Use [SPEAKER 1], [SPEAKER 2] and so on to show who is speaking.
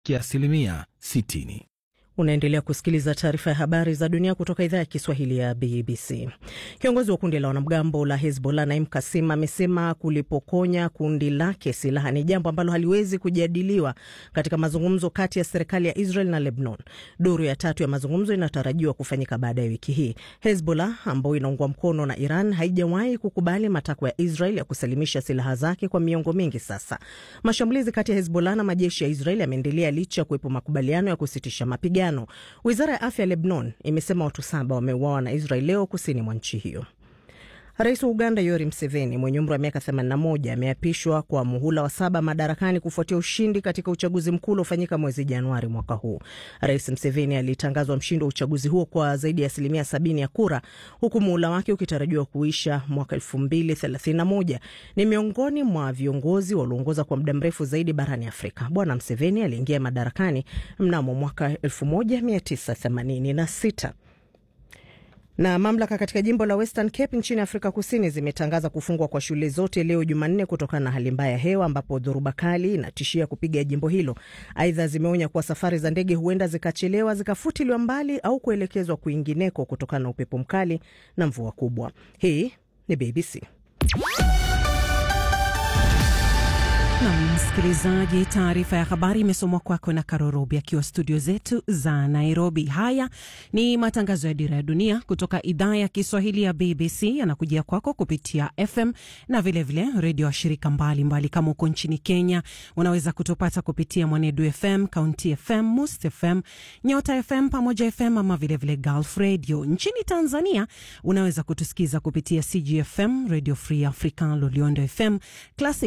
[SPEAKER 1] kiasilimia 60.
[SPEAKER 2] Unaendelea kusikiliza taarifa ya habari za dunia kutoka idhaa ya Kiswahili ya BBC. Kiongozi wa kundi la wanamgambo la Hezbollah Naim Kasim amesema kulipokonya kundi lake silaha ni jambo ambalo haliwezi kujadiliwa katika mazungumzo kati ya serikali ya Israel na Lebanon. Duru ya tatu ya mazungumzo inatarajiwa kufanyika baada ya wiki hii. Hezbollah ambayo inaungwa mkono na Iran haijawahi kukubali matakwa ya Israel ya kusalimisha silaha zake kwa miongo mingi sasa. Mashambulizi kati ya Hezbollah na majeshi ya Israel yameendelea licha ya kuwepo makubaliano ya kusitisha mapigano. Wizara ya afya ya Lebanon imesema watu saba wameuawa na Israel leo kusini mwa nchi hiyo. Rais wa Uganda Yoweri Museveni mwenye umri wa miaka 81 ameapishwa kwa muhula wa saba madarakani kufuatia ushindi katika uchaguzi mkuu uliofanyika mwezi Januari mwaka huu. Rais Museveni alitangazwa mshindi wa uchaguzi huo kwa zaidi ya asilimia 70 ya kura, huku muhula wake ukitarajiwa kuisha mwaka 2031. Ni miongoni mwa viongozi walioongoza kwa muda mrefu zaidi barani Afrika. Bwana Museveni aliingia madarakani mnamo mwaka 1986 na mamlaka katika jimbo la Western Cape nchini Afrika Kusini zimetangaza kufungwa kwa shule zote leo Jumanne kutokana na hali mbaya ya hewa ambapo dhoruba kali inatishia kupiga jimbo hilo. Aidha, zimeonya kuwa safari za ndege huenda zikachelewa, zikafutiliwa mbali au kuelekezwa kwingineko kutokana na upepo mkali na mvua kubwa. Hii ni BBC.
[SPEAKER 3] Na msikilizaji, taarifa ya habari imesomwa kwako na Karorobi akiwa studio zetu za Nairobi. Haya ni matangazo ya Dira ya Dunia kutoka idhaa ya Kiswahili ya BBC, yanakujia kwako kupitia FM na vilevile redio wa shirika mbalimbali. Kama uko nchini Kenya, unaweza kutupata kupitia Mwanedu FM, County FM, Must FM, Nyota FM, Pamoja FM ama vilevile Gulf Radio. Nchini Tanzania unaweza kutusikiza kupitia CGFM, Radio Free Africa, Loliondo FM, Classic